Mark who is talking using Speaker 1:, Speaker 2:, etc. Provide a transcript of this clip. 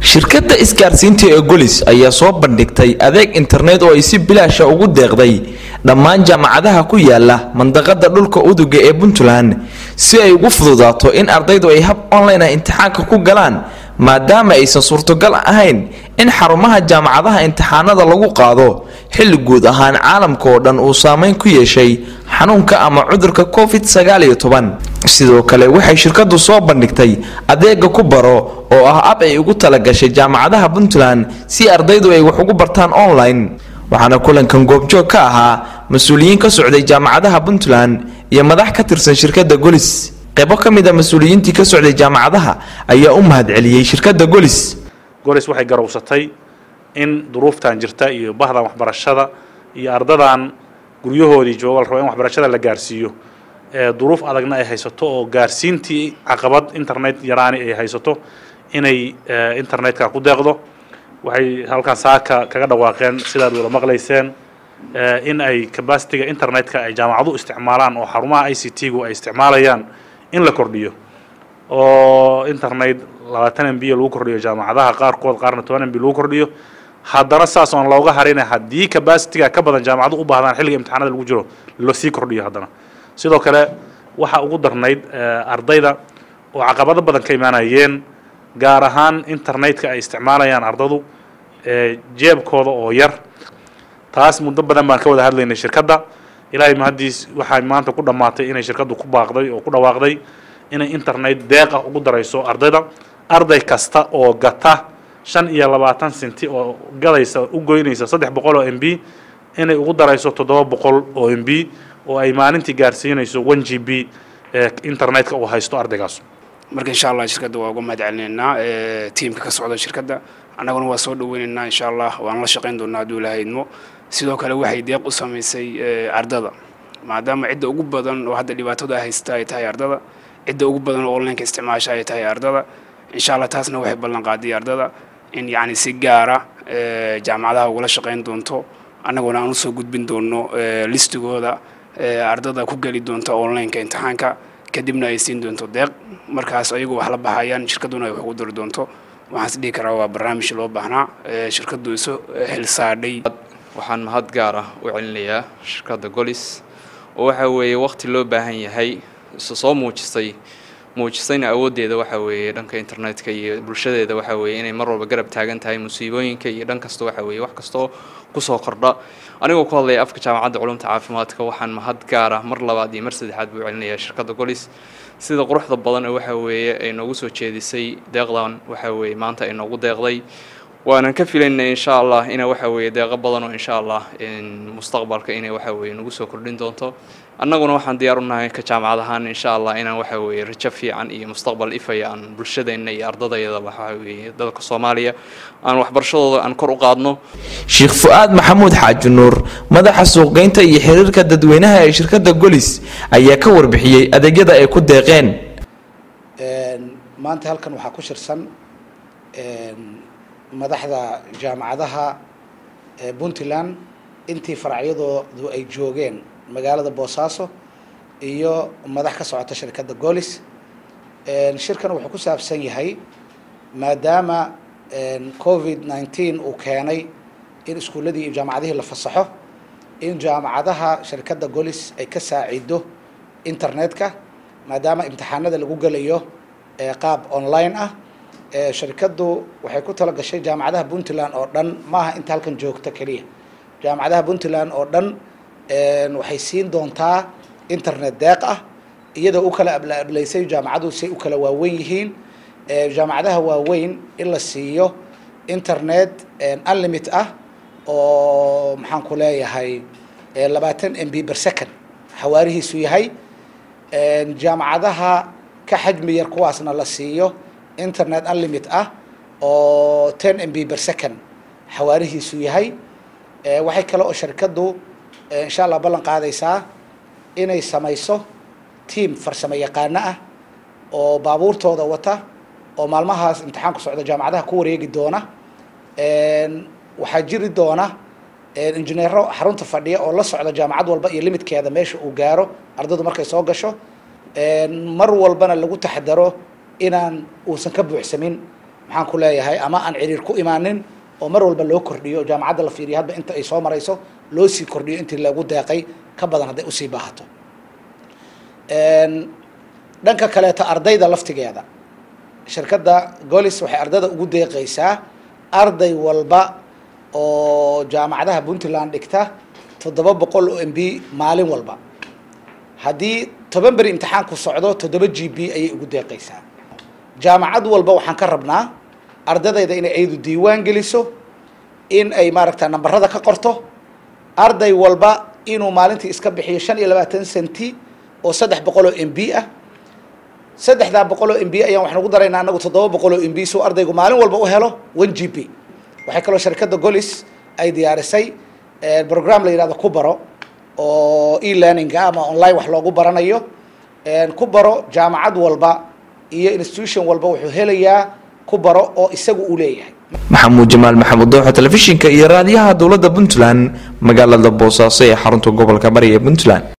Speaker 1: shirkadda isgaarsiinta ee golis ayaa soo bandhigtay adeeg internet oo ay si bilaasha ugu deeqday dhammaan jaamacadaha ku yaala mandaqada dhulka uduga ee puntland si ay ugu fududaato in ardaydu ay hab online ah imtixaanka ku galaan maadaama aysan suurtogal ahayn in xarumaha jaamacadaha imtixaanada lagu qaado xilli guud ahaan caalamka oo dhan uu saameyn ku yeeshay xanuunka ama cudurka covid sagaaliyo toban sidoo kale waxay shirkadu soo bandhigtay adeega ku baro oo ah ab ay ugu talagashay jaamacadaha puntland si ardaydu ay wax ugu bartaan online waxaana kulankan goobjoog ka ahaa mas-uuliyiin ka socday jaamacadaha puntland iyo madax ka tirsan shirkadda golis qaybo ka mid a mas-uuliyiintii ka socday jaamacadaha ayaa u mahadceliyey shirkadda golis
Speaker 2: golis waxay garowsatay in duruuftan jirta iyo bahdan waxbarashada iyo ardadan guryahoodii jooga la rabo in waxbarashada la gaarsiiyo ee duruuf adagna ay haysato oo gaarsiintii caqabad internet yaraani ay haysato inay internetka ku deeqdo waxay halkan saaka kaga dhawaaqeen sidaad wada maqlayseen in ay capacityga internetka ay jaamacadu isticmaalaan oo xarumaha i c t gu ay isticmaalayaan in la kordhiyo oo internet labaatan m b lagu kordhiyo jaamacadaha qaarkood qaarna toban m b lagu kordhiyo haddana saas oon looga harina haddii capacityga ka badan jaamacadu u baahdaan xilliga imtixaanada lagu jiro lasii kordhiyo haddana sidoo kale waxaa ugu darnayd ardayda oo caqabado badan ka imaanayeen gaar ahaan internetka ay isticmaalayaan ardadu jeebkooda oo yar taas muddo badan baan ka wada hadlaynay shirkadda ilaahay mahaddiis waxay maanta ku dhammaatay inay shirkaddu ku baaqday oo ku dhawaaqday inay internet deeqa ugu darayso ardayda arday kasta oo gata shan iyo labaatan senti oo gadaysa u goynaysa saddex boqol oo m b inay ugu darayso toddoba boqol oo m b oo ay maalintii gaarsiinayso one g b ee internetka uu haysto ardaygaas
Speaker 3: marka insha allah shirkadda waa uga mahad celinaynaa tiimka ka socda shirkadda annaguna waa soo dhaweynaynaa insha allah waan la shaqayn doonaa hadduu ilaha idmo sidoo kale waxay deeq u samaysay ardada maadaama cidda ugu badan oo hadda dhibaatada haysta ay tahay ardada cidda ugu badan oo onlineka isticmaasha ay tahay ardada insha allah taasna waxay ballan qaaday ardada in yacni si gaara jaamacadaha ugula shaqayn doonto annaguna aan usoo gudbin doono listigooda ardada ku geli doonta onlineka imtixaanka kadibna ay siin doonto deeq markaas ayagu wax la baxayaan shirkadduna ay wax ugu dari doonto waxaan is dhihi karaa waa barnaamij loo baahnaa shirkaddu isu xilsaadhay
Speaker 4: waxaan mahad gaar ah u celinayaa shirkadda golis oo waxa weeye waqti loo baahan yahay isu soo muujisay muujisayna awooddeeda waxa weeye dhanka internetka iyo bulshadeeda waxa weeye inay mar walba garab taagan tahay musiibooyinka iyo dhan kasta waxa weeye wax kastoo kusoo kordha anigoo ku hadlaya afka jaamacadda culumta caafimaadka waxaan mahad gaar ah mar labaad iyo mar saddexaad buu celinayaa shirkadda golis sida quruxda badan ee waxa weeye ay noogu soo jeedisay deeqdan waxa weeye maanta ay noogu deeqday waanan ka filaynay insha allah ina waxa weeye deeqo badan oo insha allah mustaqbalka inay waxa weeye nagu soo kordhin doonto annaguna waxaan diyaar u nahay ka jaamacad ahaan insha allah inaan waxa weeye rajo fiican iyo mustaqbal ifaya aan bulshadeenna iyo ardadayada waxa weeye dalka soomaaliya aan waxbarashadooda aan kor u qaadno
Speaker 1: sheekh fu-aad maxamuud xaaji nuur madaxa suuqgeynta iyo xiriirka dadweynaha ee shirkadda golis ayaa ka warbixiyey adeegyada ay ku deeqeen
Speaker 5: maanta halkan waxaa ku shirsan madaxda jaamacadaha puntland intii faracyadoodu ay joogeen magaalada boosaaso iyo madax ka socota shirkadda golis shirkan wuxuu ku saabsan yahay maadaama covid nineteen uu keenay in iskuulladii iyo jaamacadihii la fasaxo in jaamacadaha shirkadda golis ay ka saacido internetka maadaama imtixaanada lagu gelayo qaab online ah shirkaddu waxay ku tala gashay jaamacadaha puntland oo dhan maaha inta halkan joogta keliya jaamacadaha puntland oo dhan waxay siin doontaa internet deeq ah iyadoo u kala ablaablaysay jaamacadu say u kala waaweyn yihiin jaamacadaha waaweyn in la siiyo internet unlimit ah oo maxaan ku leeyahay labaatan m b per second xawaarihiisu yahay jaamacadaha ka xajmi yar kuwaasna la siiyo internet unlimit ah oo ten m b per second xawaarihiisu yahay waxay kale oo shirkaddu insha allah ballan qaadaysaa inay samayso tiam farsamo yaqaano ah oo baabuurtooda wata oo maalmahaas imtixaanku socda jaamacadaha ku wareegi doona waxaa jiri doona injineero xarunta fadhiya oo la socda jaamacad walba iyo limitkeeda meesha uu gaaro ardaydu markay soo gasho mar walbana lagu taxadaro inaan uusan ka buuxsamin maxaan ku leeyahay ama aan ciriir ku imaanin oo mar walba loo kordhiyo jaamacadda la fiiriyo hadba inta ay soo marayso loo sii kordhiyo intii lagu deeqay ka badan hadday usii baahato dhanka kaleeto ardayda laftigeeda shirkadda golis waxay ardayda ugu deeqaysaa arday walba oo jaamacadaha puntland dhigta toddoba boqol oo m b maalin walba haddii toban beri imtixaanku socdo toddoba g b ayay ugu deeqaysaa jaamacad walba waxaan ka rabnaa ardadayda inay ayadu diiwaan geliso in ay maaragta nambarada ka qorto arday walba inuu maalintii iska bixiyo shan iyo labaatan centi oo saddex boqol oo m b ah saddexdaa boqol oo m b ayaan waxaan ugu daraynaa anagu toddoba boqol oo m b suu ardaygu maalin walba u helo one g b waxay kaloo shirkadda golis ay diyaarisay program la yihahdo ku baro oo e learninga ama online wax loogu baranayo ku baro jaamacad walba iyo institution walba wuxuu helayaa ku baro oo isagu uu leeyahay
Speaker 1: maxamuud jamaal maxamuud dooxa telefishinka iyo raadiyaha dowladda puntland magaalada boosaaso ee xarunta gobolka bari ee puntland